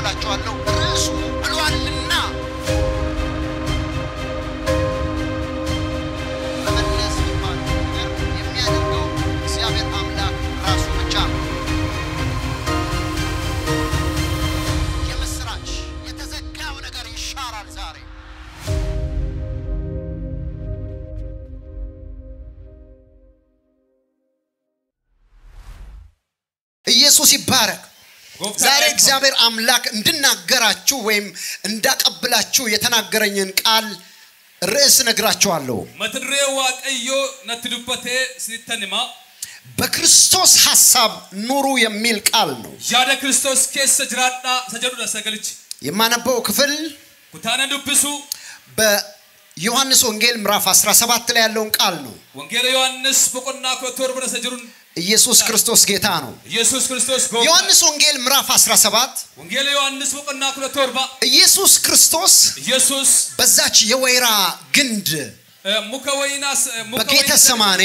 እላችኋለሁ ርዕሱ ብሏልና መመለስ የሚባል ነገር የሚያደርገው እግዚአብሔር አምላክ ራሱ ብቻ ነው። የምስራች የተዘጋው ነገር ይሻራል ዛሬ። ኢየሱስ ይባረክ። ዛሬ እግዚአብሔር አምላክ እንድናገራችሁ ወይም እንዳቀብላችሁ የተናገረኝን ቃል ርዕስ ነግራችኋለሁ። መትድሬ ዋቀዮ ነትዱበቴ ሲተንማ በክርስቶስ ሐሳብ ኑሩ የሚል ቃል ነው። ያደ ክርስቶስ ኬሰ ጅራዳ ሰጀዱ ሰገልች የማነበው ክፍል ኩታነ ዱብሱ በዮሐንስ ወንጌል ምዕራፍ 17 ላይ ያለውን ቃል ነው። ወንጌለ ዮሐንስ በቆና ኮቶር ብረ ሰጀሩን ኢየሱስ ክርስቶስ ጌታ ነው። ኢየሱስ ክርስቶስ ጎ ዮሐንስ ወንጌል ምዕራፍ 17 ወንጌለ ዮሐንስ በቆና ኩለቶርባ ኢየሱስ ክርስቶስ ኢየሱስ በዛች የወይራ ግንድ ሙከ ወይናስ በጌተ ሰማኔ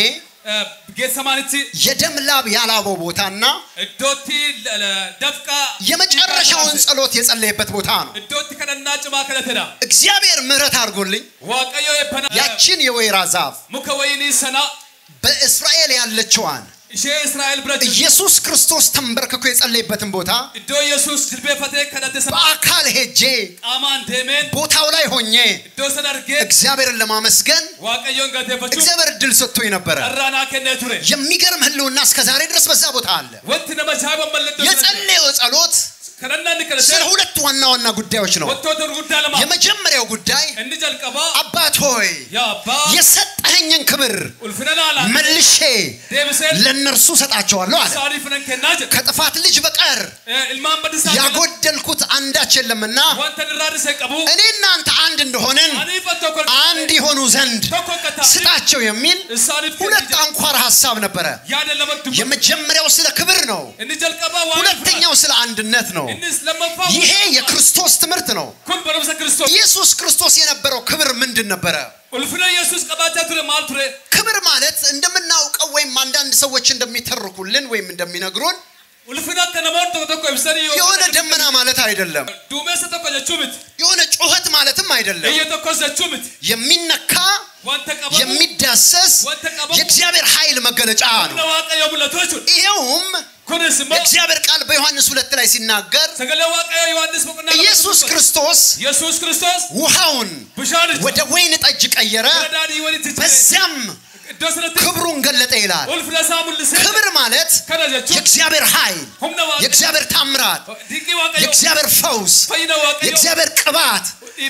ጌተሰማንቲ የደም ላብ ያላበው ቦታና እዶቲ ደፍቃ የመጨረሻውን ጸሎት የጸለየበት ቦታ ነው። እዶቲ ከደና ጭማ ከለተዳ እግዚአብሔር ምሕረት አድርጎልኝ ዋቀዮ የበና ያችን የወይራ ዛፍ ሙከ ወይኒ ሰና በእስራኤል ያለችዋን ኢሼ እስራኤል ብረት ኢየሱስ ክርስቶስ ተንበርክኮ የጸለየበትን ቦታ እዶ ኢየሱስ ጅልቤፈቴ ከደተሰ በአካል ሄጄ ቃማን ደሜን ቦታው ላይ ሆኜ እዶ ሰደርጌ እግዚአብሔርን ለማመስገን ዋቀዮን ገቴፈቹ እግዚአብሔር እድል ሰጥቶኝ ነበረ። ጠራና ከነ ቱሬ የሚገርም ህልውና እስከ ዛሬ ድረስ በዛ ቦታ አለ። ወንቲ ነመቻ በመለዶ የጸለየው ጸሎት ከነና ንከለተ ስለ ሁለት ዋና ዋና ጉዳዮች ነው። ወጥቶ ድርጉዳ ለማ የመጀመሪያው ጉዳይ እንዲ ጀልቀባ አባት ሆይ ያ አባ የሰጠኸኝን ክብር ኡልፍነናላ መልሼ ደብሰን ለእነርሱ ሰጣቸዋለሁ አለ። ሳሪ ፍነን ከናጀ ከጥፋት ልጅ በቀር ኢልማን በድሳ ያጎደልኩት አንዳች የለምና ወንተ ድራድ ሰቀቡ እኔ እናንተ አንድ እንደሆንን አኒ ፈቶ ኮል አንድ የሆኑ ዘንድ ተኮከታ ስጣቸው የሚል ሳሪ ሁለት አንኳር ሀሳብ ነበረ። ያደ ለመዱ የመጀመሪያው ስለ ክብር ነው። እንዲ ጀልቀባ ዋን ሁለተኛው ስለ አንድነት ነው። እንስ ለመፋ ይሄ የክርስቶስ ትምህርት ነው። ኩን በረብሰ ክርስቶስ ኢየሱስ ክርስቶስ የነበረው ክብር ምንድን ነበረ? ኡልፍነ ኢየሱስ ቀባቻ ቱሬ ማል ቱሬ ክብር ማለት እንደምናውቀው ወይም አንዳንድ ሰዎች እንደሚተርኩልን ወይም እንደሚነግሩን ኡልፍነ ከነሞን ተኮ ተኮ ይብሰኒ የሆነ ደመና ማለት አይደለም። ዱሜሰ ተኮ ጀቹምት የሆነ ጩኸት ማለትም አይደለም። እየ ተኮ ዘቹምት የሚነካ ወንተ ቀባ የሚዳሰስ ወንተ ቀባ የእግዚአብሔር ኃይል መገለጫ ነው። ነዋቀ የሙለቶቹ ይኸውም ኩንስሞ የእግዚአብሔር ቃል በዮሐንስ ሁለት ላይ ሲናገር ሰገለ ዋቀ ዮሐንስ በቁና ኢየሱስ ክርስቶስ ኢየሱስ ክርስቶስ ውሃውን ብሻን ወደ ወይን ጠጅ ቀየረ፣ ረዳዲ ወሊት በዚያም ዶስረት ክብሩን ገለጠ ይላል። ኡልፍ ለሳሙል ሰ ክብር ማለት ከረጀቹ የእግዚአብሔር ኃይል፣ ሁምነ ዋቀ የእግዚአብሔር ታምራት፣ ዲቂ ዋቀ የእግዚአብሔር ፈውስ፣ ፈይነ ዋቀ የእግዚአብሔር ቅባት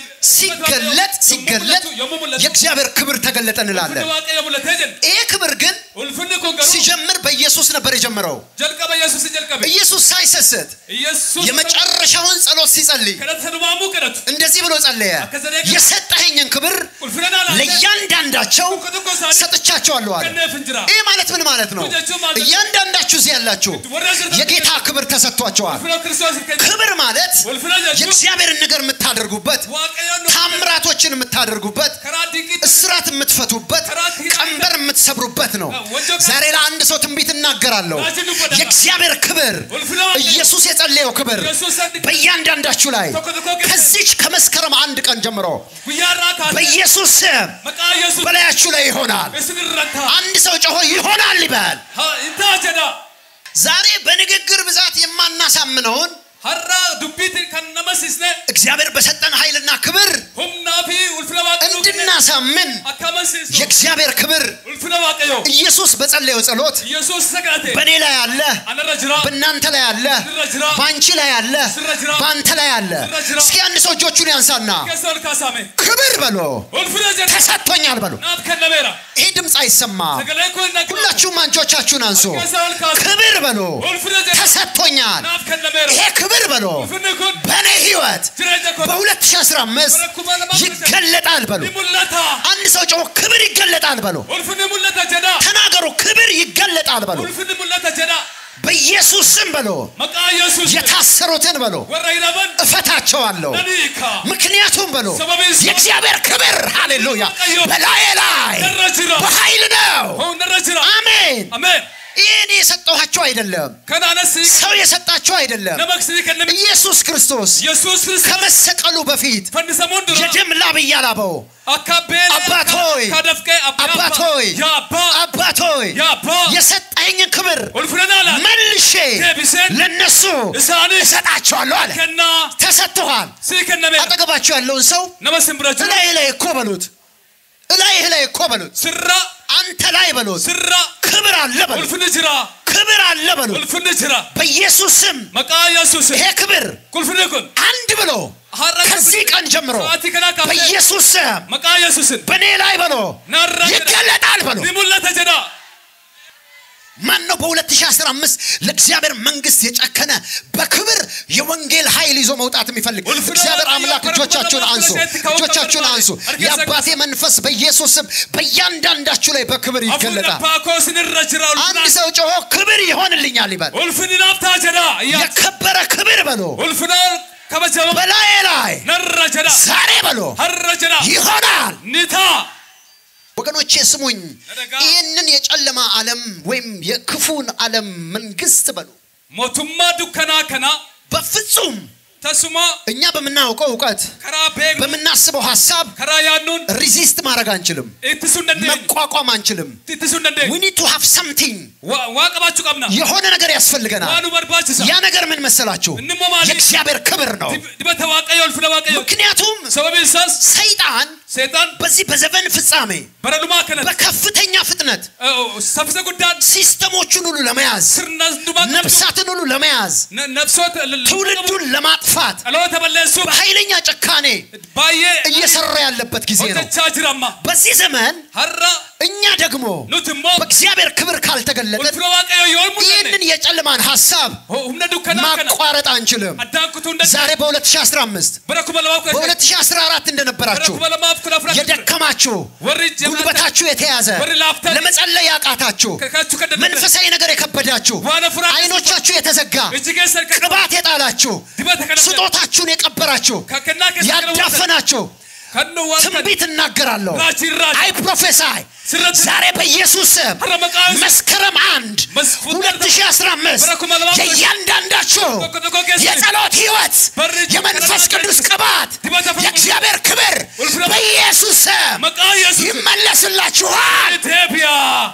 ሲገለጥ ሲገለጥ የእግዚአብሔር ክብር ተገለጠ እንላለን። ዋቀ የሙለተጀን ይህ ክብር ግን ኡልፍን ኮንገሩ ሲጀምር በኢየሱስ ነበር የጀመረው። ጀልቀበ ኢየሱስ ጀልቀበ ኢየሱስ ሳይሰስት ኢየሱስ የመጨረሻውን ጸሎት ሲጸልይ ከረት ሰዱማሙ ከረት እንደዚህ ብሎ ጸለየ፣ የሰጠኸኝን ክብር ኡልፍነና ላ ለእያንዳንዳቸው ኩኩ ሳኒ ሰጥቻቸዋለሁ አለ። ከነ ፍንጅራ ይህ ማለት ምን ማለት ነው? እያንዳንዳችሁ እዚህ ያላችሁ የጌታ ክብር ተሰጥቷቸዋል። ኡልፍነ ክርስቶስ ከነ ክብር ማለት ኡልፍነ ጀቹ የእግዚአብሔርን ነገር የምታደርጉበት፣ ዋቀ የኑ ታምራቶችን የምታደርጉበት፣ ከራ ዲቂ እስራት የምትፈቱበት፣ ቀንበር የምትሰብሩበት ነው። ዛሬ ለአንድ ሰው ትንቢት እናገራለሁ። የእግዚአብሔር ክብር ኡልፍነ ኢየሱስ የጸለየው ክብር ኢየሱስ ሰድ በእያንዳንዳችሁ ላይ ተኮ ተኮ ከዚች ከመስከረም አንድ ቀን ጀምሮ ጉያራ ካለ በኢየሱስ ስም መቃ ኢየሱስ በላያችሁ ላይ ይሆናል። እስን ረታ አንድ ሰው ጮሆ ይሆናል ይበል። እንታ ጀዳ ዛሬ በንግግር ብዛት የማናሳምነውን ሀራ ዱቢት ከነመስስነ እግዚአብሔር በሰጠን ኃይልና ክብር ሁምናፊ ኡልፍነ ዋቀ እንድናሳምን አካመስስ የእግዚአብሔር ክብር ኡልፍነ ዋቀዮ ኢየሱስ በጸለየው ጸሎት ኢየሱስ ሰጋቴ በእኔ ላይ አለ፣ አነረ ጅራ በእናንተ ላይ አለ፣ ስረ ጅራ በአንቺ ላይ አለ፣ በአንተ ላይ አለ። እስኪ አንድ ሰው እጆቹን ያንሳና ከሰል ካሳሜ ክብር በሎ ኡልፍነ ጀዳ ተሰጥቶኛል በሎ። ናት ከነሜራ ይሄ ድምፅ አይሰማ። ሰገለ ኮ ነግ ሁላችሁም አንቾቻችሁን አንሱ። ከሰል ካሳ ክብር በሎ ኡልፍነ ጀዳ ተሰጥቶኛል። ናት ከነሜራ ይሄ ክብር በሎ ኡልፍነ ኩን በእኔ ህይወት ጅረጀ ኮ በ2015 ይገለጣል በሎ። ሙለታ አንድ ሰው ጮሆ ክብር ይገለጣል በሎ። ኡልፍነ ሙለታ ጀዳ ተናገሩ፣ ክብር ይገለጣል በሎ። ኡልፍነ ሙለታ ጀዳ በኢየሱስ ስም በሎ። መቃ ኢየሱስ የታሰሩትን በሎ ወራ ይረበን እፈታቸዋለሁ። ነኒካ ምክንያቱም በሎ ሰበቤስ የእግዚአብሔር ክብር ሃሌሉያ በላዬ ላይ ነረ ጅራ በኃይል ነው። ሆ ነረ ጅራ አሜን። አሜን ይህን የሰጠኋቸው አይደለም ከናነስ ሰው የሰጣቸው አይደለም ነመክስ ከነም ኢየሱስ ክርስቶስ ኢየሱስ ክርስቶስ ከመሰቀሉ በፊት ፈንሰሞን ድሮ የደም ላብ እያላበው አካቤል አባት ሆይ፣ ካደፍቀ አባት ሆይ፣ ያባ አባት ሆይ ያባ የሰጠኝን ክብር ወልፍረናላ መልሼ ደብሰን ለነሱ እሳን እሰጣቸዋለሁ አለ ከና ተሰጥቶሃል ሲከነመ አጠገባቸው ያለውን ሰው ነመስን ብራችሁ እላይህ ላይ እኮ በሉት እላይህ ላይ እኮ በሉት ስራ አንተ ላይ በሉት ስራ ክብር አለ በሉት ወልፍን ጅራ ክብር አለ በሉት ወልፍን ጅራ በኢየሱስ ስም መቃ ኢየሱስ ይሄ ክብር ቁልፍን ኩን አንድ ብሎ ከዚህ ቀን ጀምሮ ሰዓቲ ከና ካፈ በኢየሱስ ስም መቃ ኢየሱስን በእኔ ላይ በሎ ናራ ይገለጣል በሎ ሊሙለተ ጀዳ ማን ነው በ2015 ለእግዚአብሔር መንግስት የጨከነ በክብር የወንጌል ኃይል ይዞ መውጣት የሚፈልግ እግዚአብሔር አምላክ እጆቻችሁን አንሱ እጆቻችሁን አንሱ የአባቴ መንፈስ በኢየሱስ ስም በእያንዳንዳችሁ ላይ በክብር አፉን ይገለጣል ፓኮ ስንረ ጅራ አንድ ሰው ጮሆ ክብር ይሆንልኛል ይበል ወልፍን ናፍታ ጀዳ እያ የከበረ ክብር በሎ ወልፍና ከበጀባ በላዬ ላይ ነረ ጀዳ ዛሬ በሎ ሀረ ጀዳ ይሆናል ኒታ ወገኖቼ ስሙኝ ይህንን የጨለማ ዓለም ወይም የክፉን ዓለም መንግስት በሉ ሞቱማ ዱከና ከና በፍጹም ተሱማ እኛ በምናውቀው እውቀት ከራ ቤግ በምናስበው ሀሳብ ከራ ያኑን ሪዚስት ማድረግ አንችልም ኢትሱ እንደንደ መቋቋም አንችልም ኢትሱ እንደንደ we need to have something ዋቀባችሁ ቀብና የሆነ ነገር ያስፈልገናል ዋኑ በርባችሳ ያ ነገር ምን መሰላችሁ እንሞ ማለት የእግዚአብሔር ክብር ነው ድበተ ዋቀዮ ወልፍነ ዋቀዮ ምክንያቱም ሰበብ ሳስ ሰይጣን ሰይጣን በዚህ በዘመን ፍጻሜ በረዱማ ከነ በከፍተኛ ፍጥነት ሰፍሰ ጉዳን ሲስተሞቹን ሁሉ ለመያዝ ስርና ዱማ ነፍሳትን ሁሉ ለመያዝ ነፍሶት ትውልዱን ለማጥፋት አሎ ተበለሱ በኃይለኛ ጭካኔ ባየ እየሰራ ያለበት ጊዜ ነው ሆጀቻ ጅራማ በዚህ ዘመን ሀራ እኛ ደግሞ ኑትሞ በእግዚአብሔር ክብር ካልተገለጠን ወልፍነ ዋቀዮ የወልሙ ይህንን የጨለማን ሀሳብ ሁምነ ዱከና ከና ማቋረጥ አንችልም አዳንኩቱ እንደ ዛሬ በ2015 በረኩ በለማው ከ በ2014 እንደነበራችሁ በረኩ በለማው ከላፍራ የደከማችሁ ወሪ ጀማታ ጉልበታችሁ የተያዘ ወሪ ላፍታ ለመጸለይ ያቃታችሁ ከካቹ ከደ መንፈሳዊ ነገር የከበዳችሁ ዋነ ፍራ አይኖቻችሁ የተዘጋ እጅጌ ሰርከ ቅባት የጣላችሁ ዲበተ ከነ ስጦታችሁን የቀበራችሁ ከከና ከሰከለ ያዳፈናችሁ ከኑ ዋከ ትንቢት እናገራለሁ ራጂ ራጂ አይ ፕሮፌሳይ ስረት ዛሬ በኢየሱስ ስም ረመቃስ መስከረም አንድ መስፉ 2015 በረኩ መለማ የእያንዳንዳችሁ ኮኮ ኬስ የጸሎት ህይወት በርጅ የመንፈስ ቅዱስ ቅባት ዲበተ የእግዚአብሔር ክብር ወልፍረ- በኢየሱስ ስም መቃ ኢየሱስ ይመለስላችኋል ኢትዮጵያ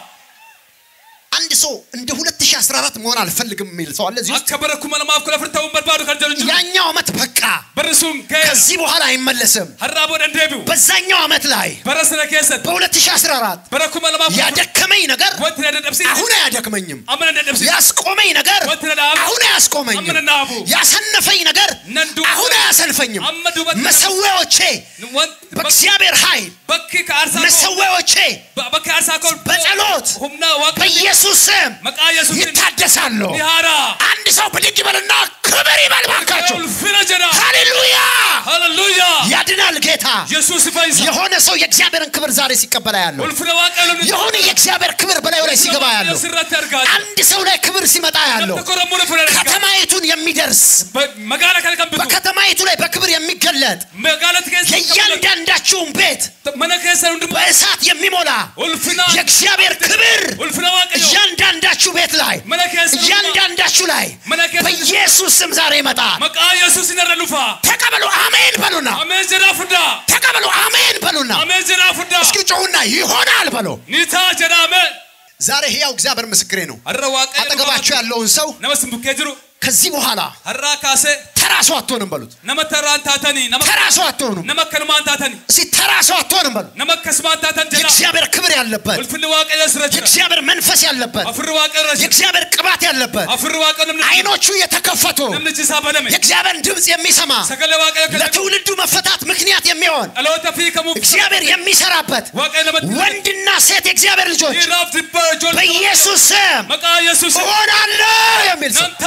አንድ ሰው እንደ 2014 መሆን አልፈልግም የሚል ሰው አለ እዚህ ውስጥ አከበረኩ መለማፍ ከለፍርታውን በርባዱ ከርጀሉ ያኛው ዓመት በቃ በርሱን ከ ከዚህ በኋላ አይመለስም ሀራቦ ደንደቢው በዛኛው ዓመት ላይ በረስነ ኬሰት በ2014 በረኩ መለማፍ ያደከመኝ ነገር ወት ነደብሲ አሁን አያደክመኝም አመነ ነደብሲ ያስቆመኝ ነገር ወት ነዳብ አሁን አያስቆመኝም አመነ ናቡ ያሰነፈኝ ነገር ነንዱ አሁን አያሰንፈኝም አመዱ በት መሰዊያዎቼ ወንት በእግዚአብሔር ኃይል በኪ ከአርሳ መሰዊያዎቼ በኪ አርሳ ኮል በጸሎት ሁምና ዋቀ በኢየሱስ ስም መቃ ኢየሱስ ይታደሳሉ ይሃራ አንድ ሰው ብድግ ይበልና ክብር ይበል ባካችሁ ፍነ ጀዳ ሃሌሉያ ሃሌሉያ ያድናል ጌታ ኢየሱስ ፈይሳ የሆነ ሰው የእግዚአብሔርን ክብር ዛሬ ሲቀበላ ያለው ወልፍነ ዋቀ ሉ የሆነ የእግዚአብሔር ክብር በላዩ ላይ ሲገባ ያለው ስራት ያርጋል አንድ ሰው ላይ ክብር ሲመጣ ያለው ተኮረሙነ ፍነ ከተማይቱን የሚደርስ መጋላ ከልከምብቱ በከተማይቱ ላይ በክብር የሚገለጥ መጋለት ከስ የእያንዳንዳችሁን ቤት መነ ከሰ እንዱ በእሳት የሚሞላ ወልፍና የእግዚአብሔር ክብር ወልፍና ዋቀ እያንዳንዳችሁ ቤት ላይ መነ ከሰ እያንዳንዳችሁ ላይ መነ ከሰ በኢየሱስ ስም ዛሬ ይመጣል መቃ ኢየሱስ ይነረሉፋ ተቀበሉ አሜን በሉና አሜን ጀዳ ፍዳ ተቀበሉ አሜን በሉና አሜን ጀዳ ፍዳ እስኪ ጮሁና ይሆናል በሉ ኒታ ጀዳመ ዛሬ ሕያው እግዚአብሔር ምስክሬ ነው አረ ዋቀ አጠገባችሁ ያለውን ሰው ነመስም ቡኬ ጅሩ ከዚህ በኋላ አራ ካሴ ተራ ሰው አትሆንም በሉት ነመተራን ታተኒ ተራ ሰው አትሆኑም ነመከልማን ታተኒ እስኪ ተራ ሰው አትሆንም በሉ ነመከስማን ታተን ጀዳ የእግዚአብሔር ክብር ያለበት ወልፍን ዋቀ የስረጅ የእግዚአብሔር መንፈስ ያለበት አፍር ዋቀ ረጅ የእግዚአብሔር ቅባት ያለበት አፍር ዋቀ ነምን አይኖቹ የተከፈቱ ነምን ጅሳ በለሜ የእግዚአብሔር ድምፅ የሚሰማ ሰገለ ዋቀ ከለ ለትውልዱ መፈታት ምክንያት የሚሆን አለወተ ፊ ከሙ እግዚአብሔር የሚሰራበት ዋቀ ለመት ወንድና ሴት የእግዚአብሔር ልጆች ይራፍ ዲበር ጆል በኢየሱስ ስም መቃ ኢየሱስ እሆናለሁ የሚል ሰው ነንታ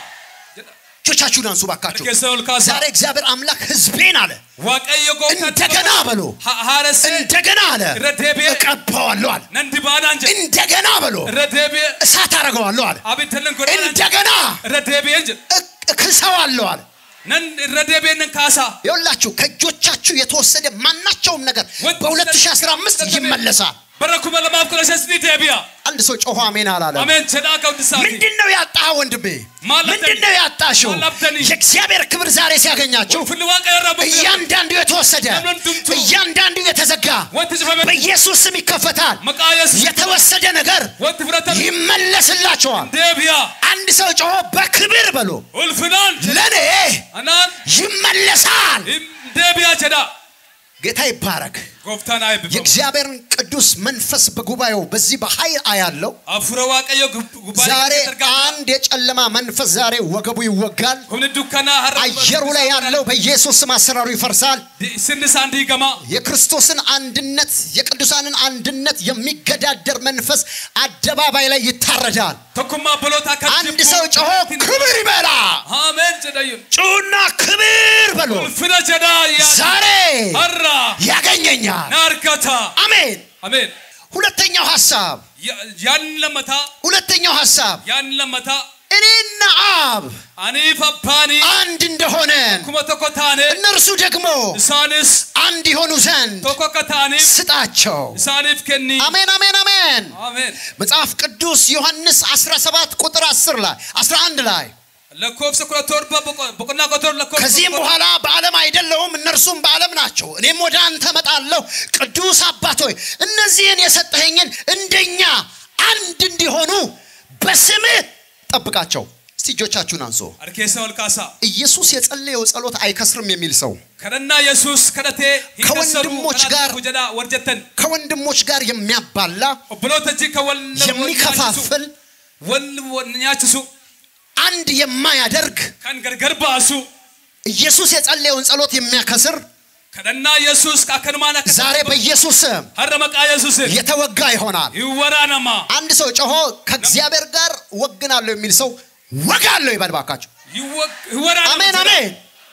እጆቻችሁን አንሱ ባካችሁ ከሰል ካሳ ዛሬ እግዚአብሔር አምላክ ህዝቤን አለ ዋቀዮ ጎታ እንደገና በሎ ሀረስ እንደገና አለ ረዴቤ እቀባዋለሁ አለ ነንዲ ባናንጀ እንደገና በሎ ረዴቤ እሳት አደርገዋለሁ አለ አቤተለን ጎዳ እንደገና ረዴቤ እንጀ እክ- እክሰዋለሁ አለ ነን ረዴቤ ነን ካሳ ይኸውላችሁ ከእጆቻችሁ የተወሰደ ማናቸውም ነገር ወጥ- በ2015 ይመለሳል bara kuma lamaaf kudha shan ni deebi'a አንድ ሰው ጮሆ አሜን አላለም። ameen jedhaa ka'uudhisaati ምንድን ነው ያጣ ወንድሜ? ማለብተኒ- ምንድን ነው ያጣሽው? ማለብተኒ- የእግዚአብሔር ክብር ዛሬ ሲያገኛችሁ ulfinni waaqayyo irraa buqqee እያንዳንዱ የተወሰደ ለምን ድምቱ? እያንዳንዱ የተዘጋ wanti cufame በኢየሱስ ስም ይከፈታል። maqaa yesuus የተወሰደ ነገር wanti fudhatame ይመለስላቸዋል። deebi'a አንድ ሰው ጮሆ በክብር በሎ ulfinaan ለኔ anaan ይመለሳል። hin deebi'a jedha ጌታ ይባረክ። gooftaan haa eebbifamu የእግዚአብሔርን ቅዱስ መንፈስ በጉባኤው በዚህ በኃይል አያለው። hafuura waaqayyo gubbaa ዛሬ irratti argama አንድ የጨለማ መንፈስ ዛሬ ወገቡ ይወጋል። humni dukkanaa har'a አየሩ ላይ ያለው በኢየሱስ ስም አሰራሩ ይፈርሳል። sinni isaan diigama የክርስቶስን አንድነት የቅዱሳንን አንድነት የሚገዳደር መንፈስ አደባባይ ላይ ይታረዳል። tokkummaa boloota akka አንድ ሰው ጮሆ ክብር ይበላ። ameen jedhayyun ጩና ክብር በሎ ulfina jedhaa yaa ዛሬ har'a ያገኘኛል። na argata አሜን። ameen ሁለተኛው ሐሳብ yaanni lammataa ሁለተኛው ሐሳብ yaanni lammataa እኔና አብ aniif abbaanii አንድ እንደሆነን akkuma tokko taane እነርሱ ደግሞ isaanis አንድ ይሆኑ ዘንድ tokko akka taaniif ስጣቸው። isaaniif kenni አሜን አሜን አሜን። ameen መጽሐፍ ቅዱስ ዮሐንስ 17 ቁጥር 10 ላይ 11 ላይ lakkoofsa kudha torba boqo- boqonnaa kudha torba lakkoofsa ከዚህም kudha torba. በኋላ በዓለም አይደለሁም እነርሱም በዓለም ናቸው እኔም ወደ አንተ እመጣለሁ ቅዱስ አባት ሆይ እነዚህን የሰጠኸኝን እንደኛ አንድ እንዲሆኑ በስምህ ጠብቃቸው እስቲ እጆቻችሁን አንሶ harkeessa ol kaasaa ኢየሱስ የጸለየው ጸሎት አይከስርም የሚል ሰው kadhannaa yesuus kadhatee hin ከወንድሞች kassaru ጋር- kanaaf jedhaa warra jettan ከወንድሞች ጋር የሚያባላ obboloota jii kan wal wal የሚከፋፍል nyaachisu wal wal nyaachisu አንድ የማያደርግ kan gargar baasu ኢየሱስ የጸለየውን ጸሎት የሚያከስር kadhannaa yesuus akkanumaan akka ዛሬ በኢየሱስ ስም har'a maqaa yesuusin የተወጋ ይሆናል hin waraanamaa አንድ ሰው ጮሆ ከእግዚአብሔር ጋር ወግናለሁ የሚል ሰው ወጋለሁ ይበል ባካችሁ hin wa- hin waraanamaa አሜን jedha. አሜን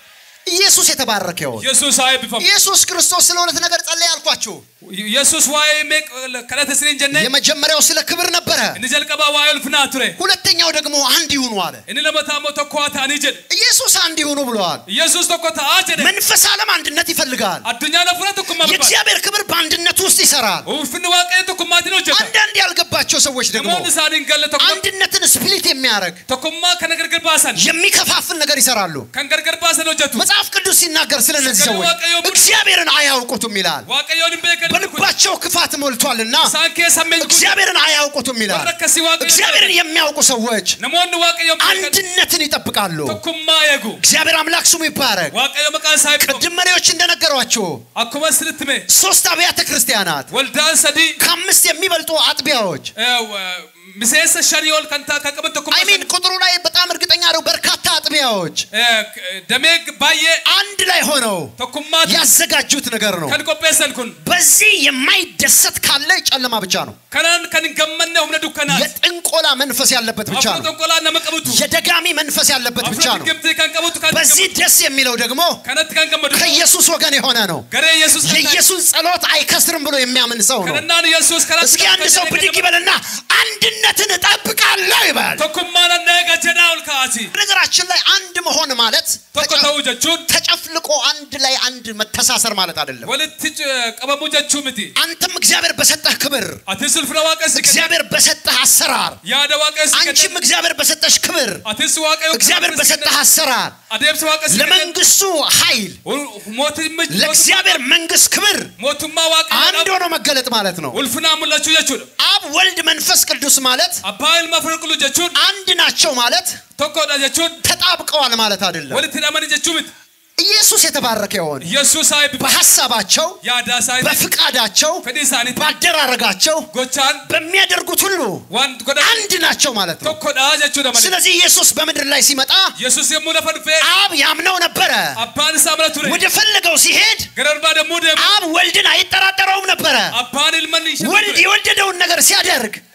ኢየሱስ የተባረከ ይሆን yesuus haa eebbifamu ኢየሱስ ክርስቶስ ስለ ሁለት ነገር ጸለየ ያልኳችሁ yesuus waa'ee meeq kadhata isiniin jenne የመጀመሪያው ስለ ክብር ነበረ inni jalqabaa waa'ee ulfinaa ture ሁለተኛው ደግሞ አንድ ይሁኑ አለ inni lammataa immoo tokko haa ta'anii jedhe ኢየሱስ አንድ ይሁኑ ብለዋል yesuus tokko ta'aa jedhe መንፈስ ዓለም አንድነት ይፈልጋል addunyaan hafuura tokkummaa barbaada የእግዚአብሔር ክብር በአንድነት ውስጥ ይሰራል ulfinni waaqayyo tokkummaatiin hojjeta አንዳንድ ያልገባቸው ሰዎች ደግሞ namoonni isaaniin galle tokko አንድነትን ስፕሊት የሚያደርግ tokkummaa kana gargar baasan የሚከፋፍል ነገር ይሰራሉ kan gargar baasan hojjetu መጽሐፍ ቅዱስ ሲናገር ስለ እነዚህ Sagalee ሰዎች Waaqayyoo bulchu. እግዚአብሔርን አያውቁትም ይላል waaqayyoon hin beekan በልባቸው ክፋት ሞልቷልና isaan keessa meequ እግዚአብሔርን አያውቁትም ይላል warra akkasii waaqayyo እግዚአብሔርን የሚያውቁ ሰዎች namoonni waaqayyoon beekan አንድነትን ይጠብቃሉ tokkummaa eegu እግዚአብሔር አምላክ ስሙ ይባረክ waaqayyo maqaan isaa eebbifamu ቅድም መሪዎች እንደነገሯችሁ akkuma isinitti hime ሶስት አብያተ ክርስቲያናት waldaan sadii ከአምስት የሚበልጡ አጥቢያዎች eh, w- miseensa shanii ol kan ta- kan qaban tokkummaa አይሚን ቁጥሩ ላይ በጣም እርግጠኛ ነው በርካታ አጥቢያዎች Eh, k- damee g- baay'ee አንድ ላይ ሆነው tokkummaa ያዘጋጁት ነገር ነው kan qopheessan kun በዚህ የማይደሰት ካለ ጨለማ ብቻ ነው kanaan kan hin gammanne humna dukkanaati የጥንቆላ መንፈስ ያለበት ብቻ hafuura ነው xonqolaa nama qabutu የደጋሚ መንፈስ ያለበት ብቻ hafuura ነው diggimtii kan qabutu kan በዚህ ደስ የሚለው ደግሞ kanatti kan gammadu ከኢየሱስ ወገን የሆነ ነው garee yesuus kan ta'e የኢየሱስ ጸሎት አይከስርም ብሎ የሚያምን ሰው ነው kadhannaan yesuus karatti እስኪ አንድ ሰው ብድግ ይበልና አንድነትን እጠብቃለሁ ይበል tokkummaan anneeqa jedhaa ol kaati ነገራችን ላይ አንድ መሆን ማለት tokko ta'uu jechuun ተጨፍልቆ አንድ ላይ አንድ መተሳሰር ማለት አይደለም walitti c- qabamuu jechuu miti አንተም እግዚአብሔር በሰጠህ ክብር atis ulfina waaqessi kenne እግዚአብሔር በሰጠህ አሰራር yaada waaqessi አንቺም kenne እግዚአብሔር በሰጠሽ ክብር atis waaqayyo እግዚአብሔር በሰጠህ አሰራር adeemsa waaqessi kenne ለመንግስቱ ኃይል mootummaa ለእግዚአብሔር መንግስት ክብር mootummaa አንድ waaqayyo ሆኖ መገለጥ ማለት ነው ulfinaa mul'achuu jechuudha አብ ወልድ መንፈስ ቅዱስ ማለት abbaa ilma furqulu jechuun አንድ ናቸው ማለት tokkodha jechuun ተጣብቀዋል ማለት አይደለም walitti hidhamanii jechuu miti ኢየሱስ የተባረከ ይሆን yesuus haa eebbifamu በሐሳባቸው yaadaa isaanii በፍቃዳቸው fedhii isaaniitti ባደራረጋቸው gochaan በሚያደርጉት ሁሉ waan godhan አንድ ናቸው ማለት ነው tokkodha jechuudha malee ስለዚህ ኢየሱስ በምድር ላይ ሲመጣ yesuus yommuu lafa dhufee አብ ያምነው ነበረ abbaan isaa mana ture ወደ ፈለገው ሲሄድ gara barbaadamuu deemu አብ ወልድን አይጠራጠረውም ነበረ abbaan ilman ishee ወልድ ture የወደደውን ነገር ሲያደርግ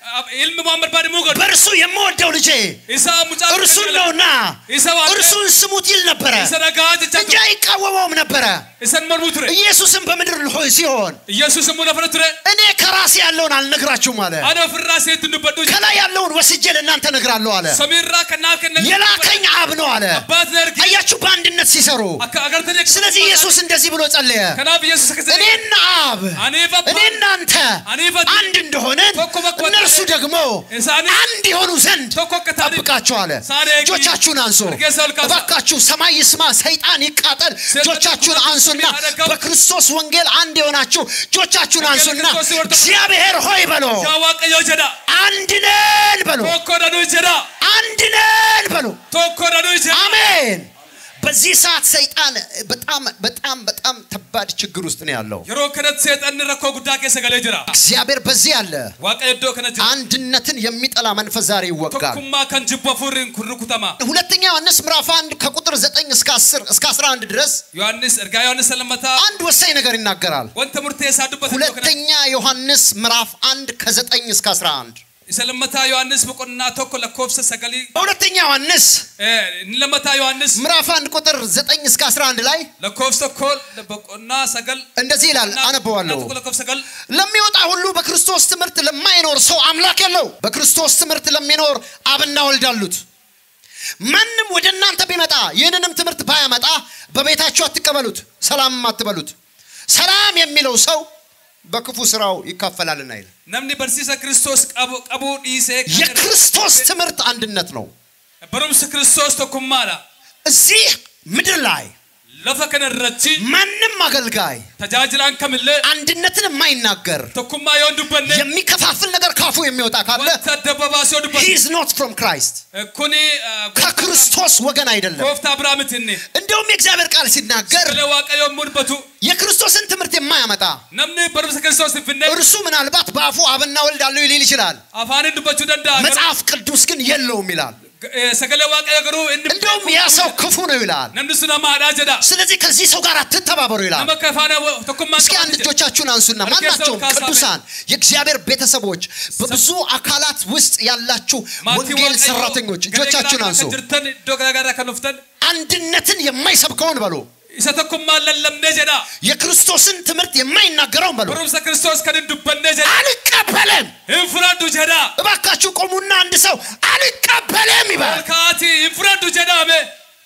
ilmi muhammad baadi muu godhu በእርሱ የምወደው ልጄ isa mucaa እርሱን ነውና isa waan እርሱን ስሙት ይል ነበረ isa dhagaa jecha እንጂ አይቃወመውም ነበረ። isan mormuu ture ኢየሱስም በምድር ሆይ ሲሆን yesus immoo lafa ture እኔ ከራሴ ያለውን አልነግራችሁም አለ። ani ofirraa seetti dubbadhu ከላይ ያለውን ወስጄ ለእናንተ እነግራለሁ አለ። samiirraa kan naaf kennan የላከኝ አብ ነው አለ። abbaat na ergi አያችሁ በአንድነት ሲሰሩ። akka agartanii akka ስለዚህ ኢየሱስ እንደዚህ ብሎ ጸለየ፣ kanaaf yesus akka jedhe እኔና አብ aniif abbaa እኔና አንተ aniif ati አንድ እንደሆነን tokko bakka እነርሱ ደግሞ isaanii አንድ የሆኑ ዘንድ tokko akka ta'aniif ጠብቃቸው አለ። ሳኔ ጊ- እጆቻችሁን አንሱ እርጌሳ ልካሳ እባካችሁ፣ ሰማይ ይስማ፣ ሰይጣን ይቃጠል። እጆቻችሁን አንሱና በክርስቶስ ወንጌል አንድ የሆናችሁ እጆቻችሁን አንሱና እግዚአብሔር ሆይ በሎ yaa waaqayyoo jedha አንድ ነን በሎ tokko dhanuu jedha አንድ ነን በሎ tokko dhanuu jedha አሜን። በዚህ ሰዓት ሰይጣን በጣም በጣም በጣም ከባድ ችግር ውስጥ ነው ያለው። yeroo kanatti seexanni rakkoo guddaa keessa galee jira እግዚአብሔር በዚህ አለ። waaqayyo iddoo kana jira አንድነትን የሚጠላ መንፈስ ዛሬ ይወጋል። tokkummaa kan jibbu hafuurriin kun rukutama ሁለተኛ ዮሐንስ ምዕራፍ 1 ከቁጥር 9 እስከ 10 እስከ 11 ድረስ yohannis ergaa yohannis lammataa አንድ ወሳኝ ነገር ይናገራል። wanta murteessaa dubbate iddoo kana ሁለተኛ ዮሐንስ ምዕራፍ 1 ከ9 እስከ 11 isa lammataa yohannis boqonnaa tokko lakkoofsa sagalii በሁለተኛ ዮሐንስ eh, inni lammataa yohannis ምዕራፍ 1 ቁጥር 9 እስከ 11 ላይ lakkoofsa tokko boqonnaa sagal እንደዚህ ይላል፣ አነበዋለሁ። tokko lakkoofsa sagal ለሚወጣ ሁሉ በክርስቶስ ትምህርት ለማይኖር ሰው አምላክ የለው። በክርስቶስ ትምህርት ለሚኖር አብና ወልድ አሉት። ማንም ወደ እናንተ ቢመጣ ይህንንም ትምህርት ባያመጣ በቤታችሁ አትቀበሉት፣ ሰላምም አትበሉት። ሰላም የሚለው ሰው በክፉ ስራው ይካፈላልና ይላል። namni barsiisa kiristoos qabu qabuu dhiisee kan የክርስቶስ ትምህርት አንድነት ነው። barumsi kiristoos tokkummaadha እዚህ ምድር ላይ lafa kana irratti ማንም አገልጋይ tajaajilaan kamillee አንድነትን የማይናገር tokkummaa yoo hin dubbanne የሚከፋፍል ነገር ካፉ የሚወጣ ካለ wanta adda babaasee yoo he dubbanne is not from Christ kuni ከክርስቶስ ወገን አይደለም። gooftaa biraa miti inni እንደውም የእግዚአብሔር ቃል ሲናገር sagalee waaqayyoo immoo dubbatu የክርስቶስን ትምህርት የማያመጣ namni barumsa kiristoos hin finne እርሱ ምናልባት በአፉ አብና ወልድ አለው ሊል ይችላል። afaaniin dubbachuu danda'a garuu መጽሐፍ ቅዱስ ግን የለውም ይላል። eh, sagalee waaqayyoo garuu inni እንደውም ያ ሰው ክፉ ነው ይላል። namni sun hamaadhaa jedha ስለዚህ ከዚህ ሰው ጋር አትተባበሩ ይላል። nama akka faana tokkummaa እስኪ አንድ እጆቻችሁን አንሱና ማናቸውም ቅዱሳን የእግዚአብሔር ቤተሰቦች በብዙ አካላት ውስጥ ያላችሁ ወንጌል ሰራተኞች እጆቻችሁን አንሱ። jirtan iddoo garaagaraa kan dhuftan አንድነትን የማይሰብከውን በሉ፣ isa tokkummaan lallabnee jedha የክርስቶስን ትምህርት የማይናገረውን በሉ። barumsa kiristoos kan hin dubbannee jedha አልቀበልም። hin fudhadhu jedha እባካችሁ ቆሙና አንድ ሰው አልቀበልም ይበል። olkaati hin fudhadhu jedhame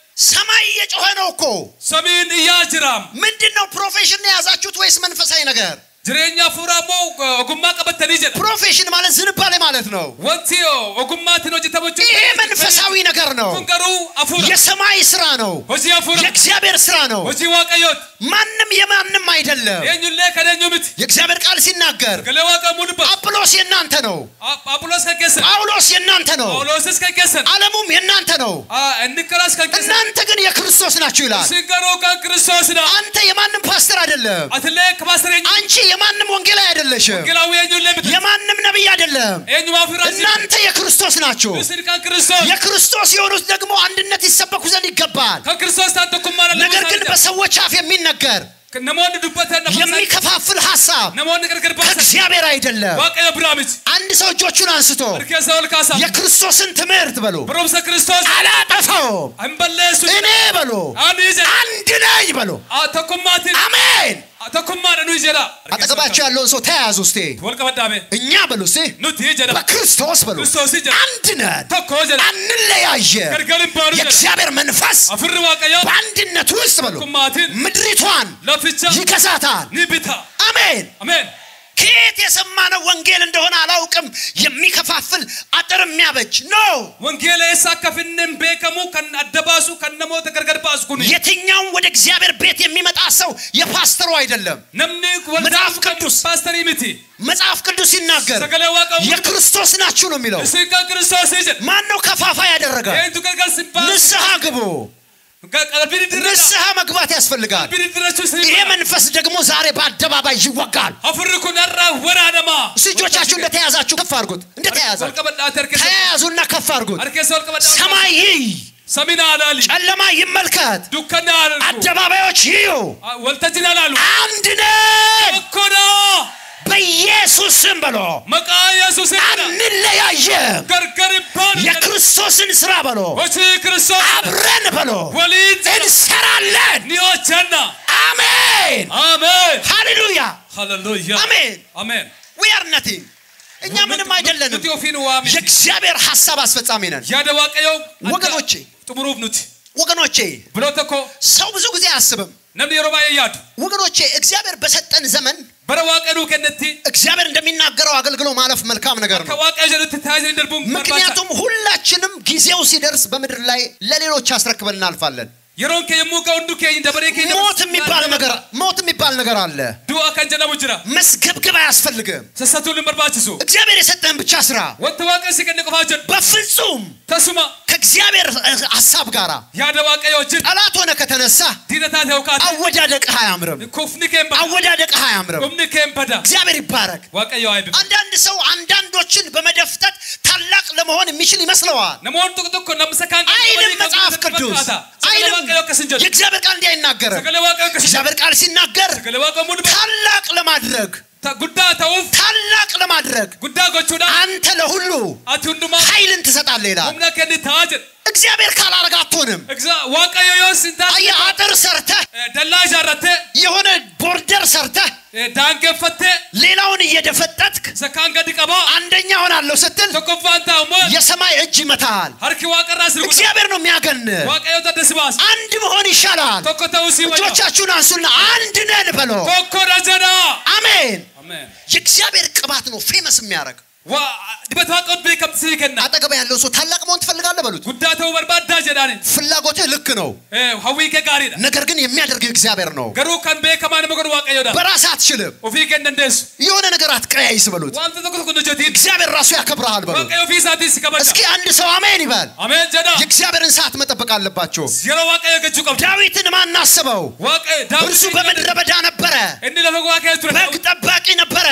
ሰማይ እየጮኸ ነው እኮ። samiin iyyaa jiraam ምንድን ነው ፕሮፌሽን የያዛችሁት ወይስ መንፈሳዊ ነገር? jireenya hafuuraa immoo ogummaa qabattanii jedha ፕሮፌሽን ማለት ዝንባሌ ማለት ነው። wanti ogummaatiin hojjetamu ይሄ መንፈሳዊ ነገር ነው። kun garuu hafuura የሰማይ ስራ ነው። hojii hafuura የእግዚአብሔር ስራ ነው። hojii waaqayyooti ማንም የማንም አይደለም። eenyullee kan eenyu miti የእግዚአብሔር ቃል ሲናገር galee waaqamuu dubbatu አጵሎስ የእናንተ ነው፣ aphuloos kan keessan ጳውሎስ የእናንተ ነው፣ phaawulosis kan keessan ዓለሙም የእናንተ ነው። inni karaas kan keessan እናንተ ግን የክርስቶስ ናችሁ ይላል። isin garuu kan kiristoosidha አንተ የማንም ፓስተር አይደለም። atillee kabaasar eenyu አንቺ የማንም ወንጌላዊ አይደለሽም። gilaawwi eenyullee miti የማንም ነቢይ አይደለም። eenyumaa fi raajii እናንተ የክርስቶስ ናችሁ። isin kan kiristoos የክርስቶስ የሆኑት ደግሞ አንድነት ይሰበኩ ዘንድ ይገባል። kan kiristoos ta'an tokkummaa ነገር ግን lallabuu በሰዎች አፍ የሚነገር namoonni dubbatan lafa isaanii የሚከፋፍል ሀሳብ namoonni gargar baasan ከእግዚአብሔር አይደለም። waaqayyo biraa miti አንድ ሰው እጆቹን አንስቶ harkeessa ol kaasaa የክርስቶስን ትምህርት በሉ barumsa kiristoos አላጠፋውም hin balleessu እኔ በሉ ani jedha አንድ ነኝ በሉ tokkummaatiin አሜን። tokkummaadha nuyi jedha አጠገባቸው ያለውን ሰው ተያያዙ እስቴ wal qabadhaame እኛ በሉ እስቴ nuti jedha በክርስቶስ በሉ kiristoosii jedha አንድ ነን፣ tokko jedha አንለያየ። gargar hin baanu jedha የእግዚአብሔር መንፈስ afurri waaqayyoo በአንድነት ውስጥ በሉ tokkummaatiin ምድሪቷን laficha ይገዛታል። ni bita አሜን። ameen ከየት የሰማነው ወንጌል እንደሆነ አላውቅም። የሚከፋፍል አጥር የሚያበጅ ነው። wangeela eessa akka finne hin beekamu kan adda baasu kan namoota gargar baasu kun የትኛውም ወደ እግዚአብሔር ቤት የሚመጣ ሰው የፓስተሩ አይደለም። namni wal መጽሐፍ kan ቅዱስ paastarii miti መጽሐፍ ቅዱስ ሲናገር sagalee waaqaa የክርስቶስ ናችሁ ነው የሚለው። isin kan kiristoosii jedha ማን ነው ከፋፋ ያደረገ? eenyutu gargar sin baasu ንስሐ ግቡ። qalbii diddirradha ንስሐ መግባት ያስፈልጋል። qalbii diddirrachuu isin ይሄ መንፈስ ደግሞ ዛሬ በአደባባይ ይወጋል። afurri kun har'a waraanamaa እሱ እጆቻችሁ እንደተያዛችሁ ከፍ አድርጉት። እንደተያዘ wal qabadhaate harkeessa ተያያዙና ከፍ አድርጉት። harkeessa wal qabadhaate ሰማይ ይይ፣ samina alaali ጨለማ ይመልከት፣ dukkanni alaalu አደባባዮች ይዩ። waltajjiin alaalu አንድ ነን። tokkodha በኢየሱስ ስም በሎ መቃ ኢየሱስ አንለያየም። ገርገር ባን የክርስቶስን ስራ በሎ ወሲ ክርስቶስ አብረን በሎ ወሊድ እንሰራለን። ኒዮቸና አሜን አሜን ሃሌሉያ ሃሌሉያ አሜን። አሜን ዊ አር ነቲንግ እኛ ምንም አይደለንም። ኑቲ ኦፊኑ ዋሚ የእግዚአብሔር ሐሳብ አስፈጻሚ ነን። ያደ ዋቀየው ወገኖቼ ጥሙሩፍ ኑቲ ወገኖቼ ብሎ ተኮ ሰው ብዙ ጊዜ አያስብም። ነምኒ የሮባ ያዱ ወገኖቼ እግዚአብሔር በሰጠን ዘመን በረ ዋቀኑ ከነቲ እግዚአብሔር እንደሚናገረው አገልግሎ ማለፍ መልካም ነገር ነው። ከዋቀ ጀሉት ታይዘ እንደርቡም ምክንያቱም ሁላችንም ጊዜው ሲደርስ በምድር ላይ ለሌሎች አስረክበን እናልፋለን። የሮን ከየሙ ከወንዱ ከኝ ደበሬ ከኝ ሞት የሚባል ነገር ሞት የሚባል ነገር አለ። ዱአ ከንጀለሙ ጅራ መስገብገብ አያስፈልግም። ሰሰቱልን በርባችሱ እግዚአብሔር የሰጠህን ብቻ ስራ ወተ ዋቀ ሲከነ ቆፋጀን በፍጹም ተሱማ ከእግዚአብሔር ሀሳብ ጋር ያደ ዋቀዮ ጅን ጠላት ሆነ ከተነሳ ዲነታ ተውቃት አወዳደቅህ አያምርም። ኮፍኒ ከንባ አወዳደቅህ አያምርም። ኮፍኒ ከንበዳ እግዚአብሔር ይባረክ። ዋቀዮ አይብ አንዳንድ ሰው አንዳንዶችን በመደፍጠት ታላቅ ለመሆን የሚችል ይመስለዋል። ነሞን ጥቅጥቅ ነምሰካን አይልም መጽሐፍ ቅዱስ አይልም። ዋቀዮ ከስንጀት የእግዚአብሔር ቃል እንዲህ አይናገርም። ሰገለ ዋቀዮ ከስንጀት እግዚአብሔር ቃል ሲናገር ሰገለ ዋቀዮ ሙድ ታላቅ ለማድረግ ጉዳ ተውፍ ታላቅ ለማድረግ ጉዳ ጎቹዳ አንተ ለሁሉ አቲ ሁንዱማ ኃይልን ትሰጣለህ ይላል። ሁምና ከኒ ታጀን እግዚአብሔር ካላረግ አትሆንም። እግዛ ዋቀዮ ዮስ እንታ አየህ፣ አጥር ሰርተህ ደላ ጃረተ የሆነ ቦርደር ሰርተህ ዳንገፈተ ሌላውን እየደፈጠጥክ ሰካን ገድ ቀባ አንደኛ ሆናለሁ ስትል ተቆፋንታ ሞ የሰማይ እጅ ይመታሃል። ሀርኪ ዋቀራ ስርጉ እግዚአብሔር ነው የሚያገን። ዋቀዮ ተደስባስ አንድ መሆን ይሻላል። ቶኮ ተውሲ ወጆ እጆቻችሁን አንሱና አንድ ነን በሎ። ቶኮ ደጀና አሜን። አሜን የእግዚአብሔር ቅባት ነው ፌመስ የሚያደርግ። ዋ ዲበት ዋቀው ቤከም ሲከና አጠገባ ያለው ሰው ታላቅ መሆን ትፈልጋለህ በሉት። ጉዳ ተው በርባዳ ጀዳኒ ፍላጎትህ ልክ ነው፣ ሀዊ ከጋሪዳ ነገር ግን የሚያደርገው እግዚአብሔር ነው። ገሩ ከን ቤከማን መገሩ ዋቀዮዳ በራስህ አትችልም። ኦፊ ከንደንደስ የሆነ ነገር አትቀያይስ በሉት። ዋንተ ተቆ ተቆ ጀቲን እግዚአብሔር ራሱ ያከብረሃል በሉት። ዋቀዮ ፊሳቲ ሲከበዳ እስኪ አንድ ሰው አሜን ይበል። አሜን ጀዳ የእግዚአብሔርን ሰዓት መጠበቅ አለባቸው። የሮ ዋቀዮ ገቹ ቀብ ዳዊትን ማን አስበው? ዋቀ ዳው እርሱ በምድረ በዳ ነበረ፣ እንዲ ለፈጎ ዋቀዮ ቱረ በግ ጠባቂ ነበረ፣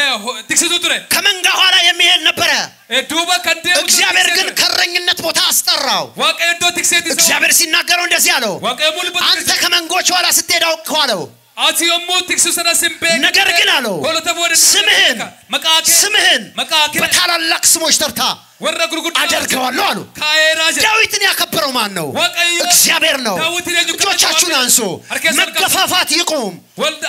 ትክስቱ ቱረ ከመንጋ ኋላ የሚሄድ ነበረ። ዱበ ከንዴ እግዚአብሔር ግን ከእረኝነት ቦታ አስጠራው። ዋቀዮ ዶ ትክሴት እግዚአብሔር ሲናገረው እንደዚህ አለው፣ ዋቀዮ ሙሉ አንተ ከመንጎች ኋላ ስትሄድ አውቀዋለሁ። አቲ ዮሙ ትክሱ ሰነ ሲምቤ ነገር ግን አለው ሆለተ ወደ ስምህን መቃኬ ስምህን መቃኬ በታላላቅ ስሞች ተርታ ወረ ጉርጉድ አደርገዋለሁ አሉ። ካየራጀ ዳዊትን ያከበረው ማን ነው? ዋቀዮ እግዚአብሔር ነው። ዳዊትን የጁ እጆቻችሁን አንሱ። መገፋፋት ይቁም፣ ወልድ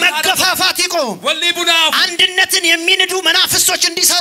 መገፋፋት ይቁም። ወሊ ቡና አንድነትን የሚንዱ መናፍስቶች እንዲሰሩ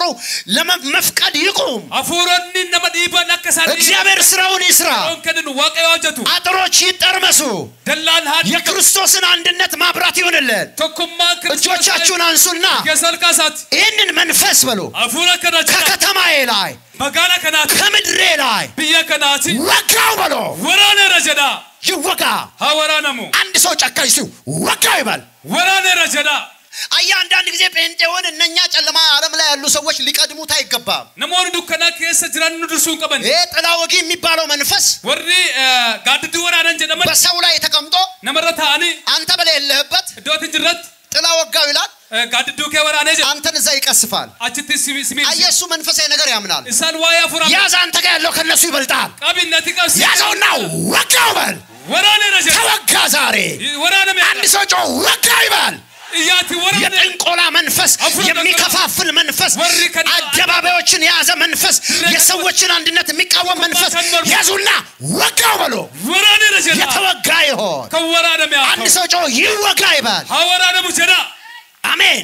ለመፍቀድ ይቁም። አፉረኒ ነመ ዲበን አከሳኒ እግዚአብሔር ስራውን ይስራ። ከንን ዋቀዮ አጀቱ አጥሮች ይጠርመሱ። ደላን ሀዲ የክርስቶስን አንድነት ማብራት ይሆንልን። ቶኩማ እጆቻችሁን አንሱና የሰልካሳት ይህንን መንፈስ በሉ አፉረ ከናች ከከተማዬ ላይ መጋና ከናት ከምድሬ ላይ ብየ ከናት ወጋው በሎ ወራኔ ረጀዳ ይወጋ። ሀወራ ነሙ አንድ ሰው ጨካኝ ሲው ወጋው ይባል። ወራኔ ረጀዳ አያ አንዳንድ ጊዜ ጴንጤውን እነኛ ጨለማ ዓለም ላይ ያሉ ሰዎች ሊቀድሙት አይገባም። ነሞን ዱከና ኬሰ ጅራን ዱርሱን ቀበን ይህ ጥላ ወጊ የሚባለው መንፈስ ወሪ ጋድዱ ወራነን ጀደመን በሰው ላይ ተቀምጦ ነመረ ታኒ አንተ በሌለህበት እዶትን ጅረት ጥላ ወጋው ይላል። ጋድዱ ከ ወራኔ ጀ አንተን እዛ ይቀስፋል። አችቲ ስሚ አየህ፣ እሱ መንፈሳዊ ነገር ያምናል። እሳን ዋያ ፉራ ያዝ፣ አንተ ጋር ያለው ከነሱ ይበልጣል። ቀቢነት ቀስ ያዘውና ወጋው በል። ወራኔ ረጀዳ ተወጋ ዛሬ። ወራኔ አንድ ሰው ጮ ወጋው ይበል። እያቲ ወራኔ የጥንቆላ መንፈስ፣ የሚከፋፍል መንፈስ፣ አደባባዮችን የያዘ መንፈስ፣ የሰዎችን አንድነት የሚቃወም መንፈስ ያዙና ወጋው በሎ። ወራኔ ረጀዳ የተወጋ ይሆን። ከወራኔ ሚያ አንድ ሰው ጮ ይወጋ ይበል። ሀወራኔ ሙጀዳ አሜን።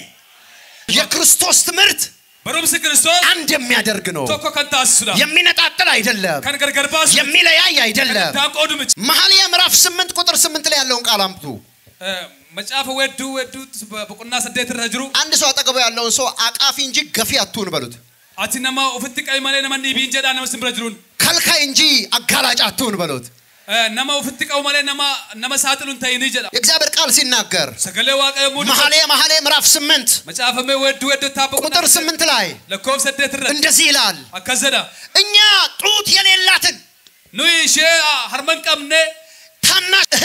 የክርስቶስ ትምህርት በሮምስ ክርስቶስ አንድ የሚያደርግ ነው። ቶኮ ከንታ አስሱዳ የሚነጣጥል አይደለም። ከን ገርገርባሱ የሚለያይ አይደለም። ታቆዱ ምጭ መኃልየ ምዕራፍ ስምንት ቁጥር ስምንት ላይ ያለውን ቃል አምጡ። መጽሐፈ ወዱ ወዱ በቁና ሰደት ረጅሩ አንድ ሰው አጠገቡ ያለውን ሰው አቃፊ እንጂ ገፊ አትሁን በሉት። አቲ ነማ ኡፍት ቀይ ማለ ነማ ኒቢ እንጀዳ ነማ ስምረጅሩን ከልካይ እንጂ አጋላጭ አትሁን በሉት። ነማ ኡፍት ቀው ማለ ነማ ነማ ሳጥሉን ታይኒ ጀዳ የእግዚአብሔር ቃል ሲናገር ሰገሌ ዋቀ ሙድ መኃልየ መኃልየ ምዕራፍ ስምንት መጽሐፈ ወዱ ወዱ ታበቁ ቁጥር ስምንት ላይ ለኮብ ሰደት ረ እንደዚህ ይላል፣ አከዘዳ እኛ ጡት የሌላትን ኑይ ሼ ሀርመን ቀምኔ ታናሽ እህት አለች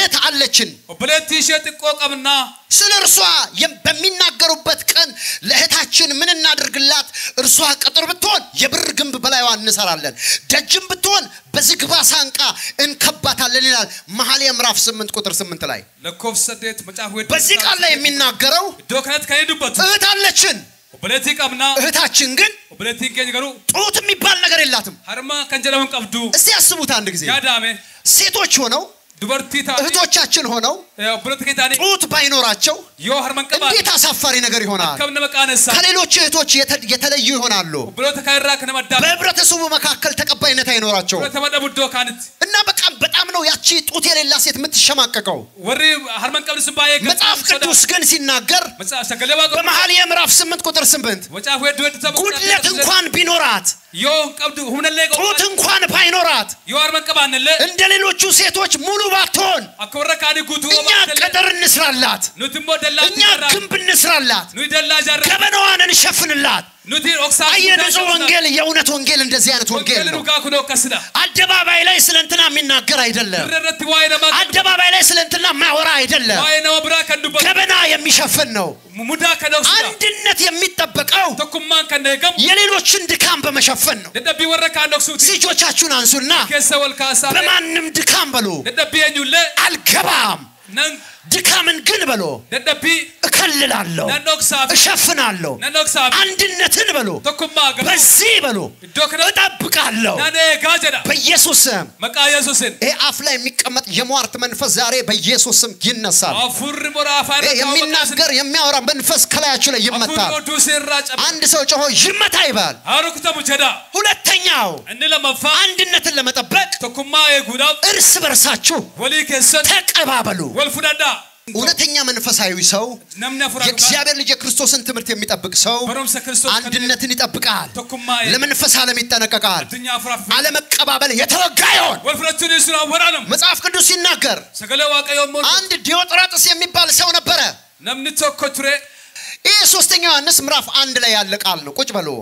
አለችን። obboleettii ishee xiqqoo qabna ስለ እርሷ የም- በሚናገሩበት ቀን ለእህታችን ምን እናድርግላት? እርሷ ቅጥር ብትሆን የብር ግንብ በላይዋ እንሰራለን፣ ደጅም ብትሆን በዝግባ ሳንቃ እንከባታለን ይላል መኃልየ ምዕራፍ 8 ቁጥር 8 ላይ። lakkoofsa saddeet macaafa wedduu በዚህ ቃል ላይ የሚናገረው iddoo kanatti kan inni dubbatu እህት አለችን። obboleettii qabna እህታችን ግን obboleettiin keenya garuu ጡት የሚባል ነገር የላትም። harma kan jedhamu hin qabdu እስቲ ያስቡት አንድ ጊዜ yaadame ሴቶች ሆነው dubartii taate እህቶቻችን ሆነው obboleettii keenya taane ጡት ባይኖራቸው yoo harma hin qabaanne እንዴት አሳፋሪ ነገር ይሆናል። akkam nama qaanessa ከሌሎች እህቶች የተ- የተለዩ ይሆናሉ። obboloota kaan irraa kan nama addaa በህብረተሰቡ መካከል ተቀባይነት አይኖራቸው obboloota madhabu iddoo kaanitti እና በቃ በጣም ነው ያቺ ጡት የሌላ ሴት የምትሸማቀቀው። warri harma hin qabne sun baay'ee kan መጽሐፍ ቅዱስ ግን ሲናገር Macaa- sagalee waaqa በመኃልየ ምዕራፍ 8 ቁጥር 8 macaafa wedduu wedduu tapha ጉድለት እንኳን ቢኖራት yoo hin qabdu humnallee ጡት እንኳን ባይኖራት yoo harma hin qabaannellee እንደ ሌሎቹ ሴቶች ሙሉ ባትሆን akka warra kaanii guutuu እኛ ቅጥር እንስራላት፣ nuti immoo dallaa እኛ ግንብ እንስራላት፣ nuti dallaa ijaarraa ገበናዋን እንሸፍንላት። nuti oksaa አየህ፣ ንጹህ ወንጌል የእውነት ወንጌል እንደዚህ አይነት ወንጌል wangeelli ነው። dhugaa kun akkasidha አደባባይ ላይ ስለ እንትና የሚናገር አይደለም። irra irratti waa'ee namaa kan አደባባይ ላይ ስለ እንትና ማወራ አይደለም። waa'ee nama biraa kan dubbatu ገበና የሚሸፍን ነው። mudaa kan dhoksudha አንድነት የሚጠበቀው tokkummaan kan eegamu የሌሎችን ድካም በመሸፈን ነው። dadhabbii warra kaan dhoksuuti እጆቻችሁን አንሱና keessa wal kaasaa በማንም ድካም በሉ dadhabbii eenyullee አልገባም። nan ድካምን ግን በሉ dadhabbii እከልላለሁ፣ nan dhoksaaf እሸፍናለሁ። nan dhoksaaf አንድነትን በሉ tokkummaa gabu በዚህ በሉ iddoo kana እጠብቃለሁ nan eegaa jedha በኢየሱስ ስም። maqaa yesuusin ይሄ አፍ ላይ የሚቀመጥ የሟርት መንፈስ ዛሬ በኢየሱስ ስም ይነሳል። hafuurri mora afaan ይሄ irratti የሚናገር የሚያወራ መንፈስ ከላያችሁ ላይ hafuurri ይመታል። oduu irraa cabe አንድ ሰው ጮሆ ይመታ ይባል። haa rukutamu jedha ሁለተኛው inni lammaffaa አንድነትን ለመጠበቅ tokkummaa eeguudhaaf እርስ በርሳችሁ walii keessatti ተቀባበሉ። wal fudhadhaa እውነተኛ መንፈሳዊ ሰው namni hafuura dhugaa የእግዚአብሔር ልጅ የክርስቶስን ትምህርት የሚጠብቅ ሰው barumsa kiristoos kan አንድነትን ይጠብቃል። tokkummaa eegu ለመንፈስ ዓለም ይጠነቀቃል። addunyaa hafuuraaf አለመቀባበል የተወጋ ይሆን። wal fudhachuun sun awwaraanamu መጽሐፍ ቅዱስ ሲናገር sagalee waaqayyoo immoo አንድ ዲዮጥራጥስ የሚባል ሰው ነበረ። namni tokko ture ይህ ሶስተኛ ዮሐንስ ምዕራፍ አንድ ላይ ያለ ቃል ነው። ቁጭ በሉ።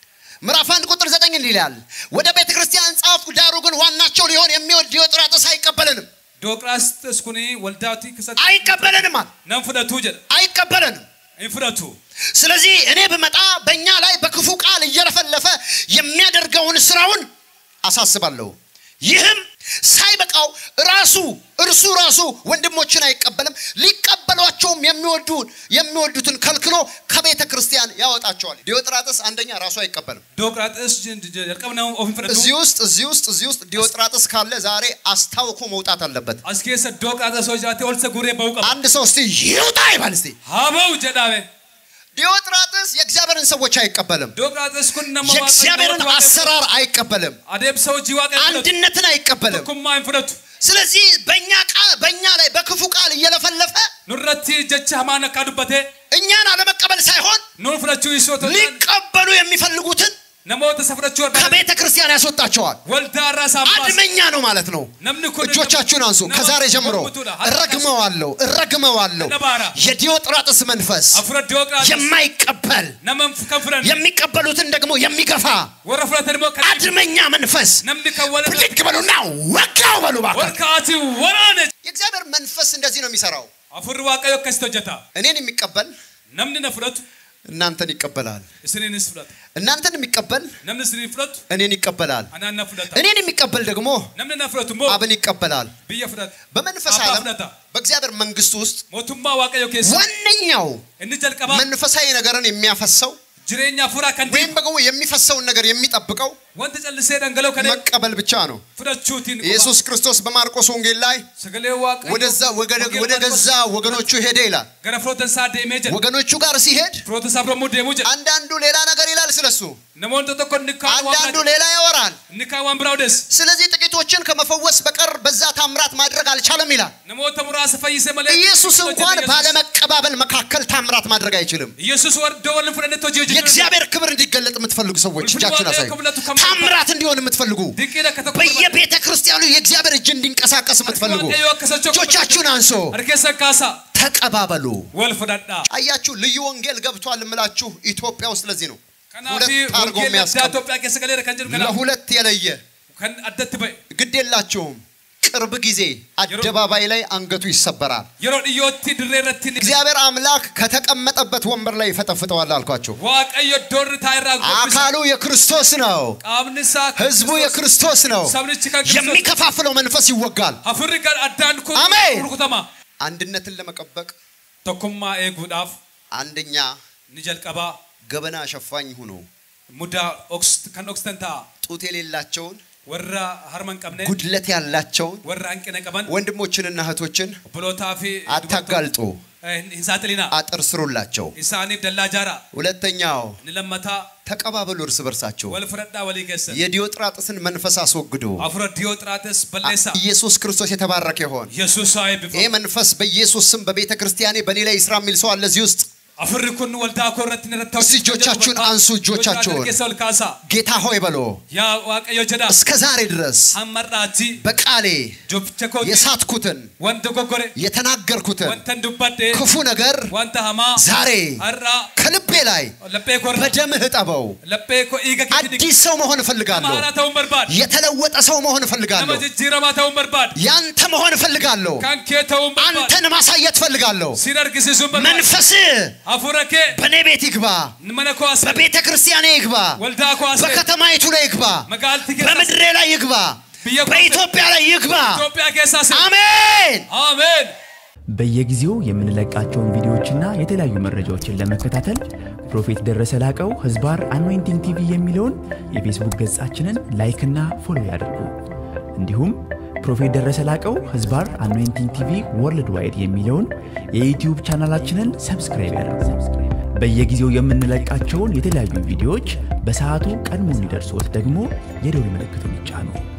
ምዕራፍ አንድ ቁጥር ዘጠኝ እንዲህ ይላል፣ ወደ ቤተ ክርስቲያን ጻፍኩ፣ ዳሩ ግን ዋናቸው ሊሆን የሚወድ ዲዮጥራጥስ አይቀበለንም dooqiraastis kun waldaatii keessatti አይቀበለንም አለ። nan fudhatu jedha አይቀበለንም። hin fudhatu ስለዚህ እኔ ብመጣ በእኛ ላይ በክፉ ቃል እየለፈለፈ የሚያደርገውን ስራውን አሳስባለሁ። ይህም ሳይበቃው ራሱ እርሱ ራሱ ወንድሞችን አይቀበልም፣ ሊቀበሏቸውም የሚወዱ የሚወዱትን ከልክሎ ከቤተ ክርስቲያን ያወጣቸዋል። ዲዮጥራጥስ አንደኛ ራሱ አይቀበልም። dooqiraaxis jalqabna of hin fudhatu እዚህ ውስጥ እዚህ ውስጥ እዚህ ውስጥ ዲዮጥራጥስ ካለ ዛሬ አስታውኮ መውጣት aለበት። as keessa dooqiraaxis hoo jiraate ol isa guuree ba'uu qaba አንድ ሰው እስቲ ይውጣ ይባል እስቲ። haa ba'u jedhame ዲዮጥራጥስ የእግዚአብሔርን ሰዎች አይቀበልም። dooqiraaxis kun nama የእግዚአብሔርን waaqayyo አሰራር አይቀበልም። adeemsa hojii waaqayyo fudhatu አንድነትን አይቀበልም። tokkummaa hin fudhatu ስለዚህ በእኛ ቃል በእኛ ላይ በክፉ ቃል እየለፈለፈ nurratti jecha hamaan akka dubbate እኛን አለመቀበል ሳይሆን nuun fudhachuu isoo ta'u ሊቀበሉ የሚፈልጉትን namoota isa fudhachuu barbaadan ከቤተ ክርስቲያን ያስወጣቸዋል። waldaa irraa isaan baasa አድመኛ ነው ማለት ነው። namni kun እጆቻችሁን አንሱ። ከዛሬ ጀምሮ እረግመዋለሁ፣ እረግመዋለሁ። የዲዮጥራጥስ መንፈስ afura dooqiraaxis የማይቀበል nama kan fudhan የሚቀበሉትን ደግሞ የሚገፋ warra fudhatan immoo kan አድመኛ መንፈስ namni kan wal ብድግ በሉና ወጋው በሉ wal እባክህ። ka'aatii waraane የእግዚአብሔር መንፈስ እንደዚህ ነው የሚሰራው። afurri waaqayyo akkasitti hojjeta እኔን የሚቀበል namni na fudhatu እናንተን ይቀበላል። isiniinis fudhata እናንተን የሚቀበል namni isiniin fudhatu እኔን ይቀበላል። anaan na fudhata እኔን የሚቀበል ደግሞ namni na fudhatu immoo አብን ይቀበላል። biyya fudhata በመንፈስ አባ ዓለም ፍለታ። በእግዚአብሔር መንግስት ውስጥ mootummaa waaqayyo keessa ዋነኛው inni jalqabaa መንፈሳዊ ነገርን የሚያፈሰው jireenya afuraa kan ወይም ደግሞ የሚፈሰውን ነገር የሚጠብቀው wanta callisee dhangala'u kan መቀበል ብቻ ነው። fudhachuutiin ኢየሱስ ክርስቶስ በማርቆስ ወንጌል ላይ sagalee waaqayyo ወደዛ ወገደ- ወደ ገዛ ወገኖቹ ሄደ ይላል። gara firoota isaa deemee jedha ወገኖቹ ጋር ሲሄድ firoota isaa biroommoo deemuu jedha አንዳንዱ ሌላ ነገር ይላል ስለሱ፣ namoonni tokko inni kaan waan አንዳንዱ biraa ሌላ ያወራል። inni kaan waan biraa odeessa ስለዚህ ጥቂቶችን ከመፈወስ በቀር በዛ ታምራት ማድረግ አልቻለም ይላል። namoota muraasa fayyise malee ኢየሱስ እንኳን Yesuus- ባለመቀባበል መካከል ታምራት ማድረግ አይችልም። ኢየሱስ ወርዶ ወልን ፍረነት ሆጂ ሆጂ የእግዚአብሔር ክብር እንዲገለጥ የምትፈልጉ ሰዎች ወልፍን እጃችሁን ዋቀዮ አሳዩ። ክብለቱ ከም- ታምራት እንዲሆን የምትፈልጉ ድንቂነ ከተኮ በየቤተ ክርስቲያኑ የእግዚአብሔር እጅ እንዲንቀሳቀስ የምትፈልጉ waaqayyo akkasachoo እጆቻችሁን አንሶ harkeessa kaasa ተቀባበሉ። wal fudhadhaa አያችሁ ልዩ ወንጌል ገብቷል የምላችሁ ኢትዮጵያ ውስጥ ለዚህ ነው። kanaaf ሁለት አድርጎ wangeelli addaa የሚያስቀምጥ Itoophiyaa keessa galeera kan jedhu kanaaf ለሁለት የለየ kan addatti ba'e ግድ የላቸውም። ቅርብ ጊዜ አደባባይ ላይ አንገቱ ይሰበራል። yeroo dhiyootti dirree irratti ni- እግዚአብሔር አምላክ ከተቀመጠበት ወንበር ላይ ይፈጠፍጠዋል አልኳቸው። waaqayyo iddoo irra taa'e irraa gombisa አካሉ የክርስቶስ ነው። qaamni isaa kan ህዝቡ Kiristoos- የክርስቶስ ነው። sabnichi kan Kiristoos የሚከፋፍለው መንፈስ ይወጋል። hafirri kan addaan kun Ameen. rukutama አንድነትን ለመጠበቅ tokkummaa eeguudhaaf አንደኛ ni jalqabaa ገበና ሸፋኝ ሁኑ። mudaa oks- kan oksitan ta'a ጡት የሌላቸውን warra harma hin qabne ጉድለት ያላቸውን warra hanqina qaban ወንድሞችንና እህቶችን obboloota fi አታጋልጡ፣ dubartoota, eh, hin saaxilinaa አጥር ስሩላቸው። isaaniif dallaa jaaraa ሁለተኛው ni lammataa ተቀባበሉ እርስ በርሳቸው። wal fudhadhaa walii geessan የዲዮጥራጥስን መንፈስ አስወግዱ። afura diyooxiraates balleessaa ኢየሱስ ክርስቶስ የተባረከ ይሆን። yesuus haa ይህ eebbifamu መንፈስ በኢየሱስ ስም በቤተ ክርስቲያኔ በእኔ ላይ ይስራ የሚል ሰው አለ እዚህ ውስጥ። afurri kun waldaa koo irratti ni irratti እስቲ እጆቻችሁን አንሱ፣ እጆቻችሁን። keessa ol kaasaa ጌታ ሆይ በሎ yaa waaqayyo jedhaa እስከ ዛሬ ድረስ hammarraati በቃሌ jobbicha koo የሳትኩትን wanta goggore የተናገርኩትን wanta dubbadhe ክፉ ነገር wanta hamaa ዛሬ har'aa ከልቤ ላይ laphee koo irra በደምህ እጠበው። laphee koo dhiiga keetti dhiqi አዲስ ሰው መሆን እፈልጋለሁ። haaraa ta'uun barbaadu የተለወጠ ሰው መሆን nama እፈልጋለሁ። jijjiiramaa ta'uun barbaadu ያንተ መሆን እፈልጋለሁ። kan kee ta'uun barbaadu አንተን ማሳየት እፈልጋለሁ። sin argisiisuun barbaadu መንፈስ hafuura kee በእኔ ቤት ይግባ፣ mana koo as በቤተ ክርስቲያኔ ይግባ፣ waldaa koo as በከተማይቱ ላይ ይግባ፣ magaalatti keessa በምድሬ ላይ ይግባ፣ biyya koo በኢትዮጵያ ላይ ይግባ። Itoophiyaa keessaa as አሜን። አሜን በየጊዜው የምንለቃቸውን ቪዲዮዎችና የተለያዩ መረጃዎችን ለመከታተል ፕሮፌት ደረሰ ላቀው ህዝባር አኖይንቲንግ ቲቪ የሚለውን የፌስቡክ ገጻችንን ላይክና ፎሎ ያድርጉ። እንዲሁም ፕሮፌት ደረሰ ላቀው ህዝባር አኖይንቲንግ ቲቪ ወርልድ ዋይድ የሚለውን የዩትዩብ ቻናላችንን ሰብስክራይብ ያድርጉ። በየጊዜው የምንለቃቸውን የተለያዩ ቪዲዮዎች በሰዓቱ ቀድሞ እንዲደርሶት ደግሞ የደውል ምልክቱን ይጫኑ።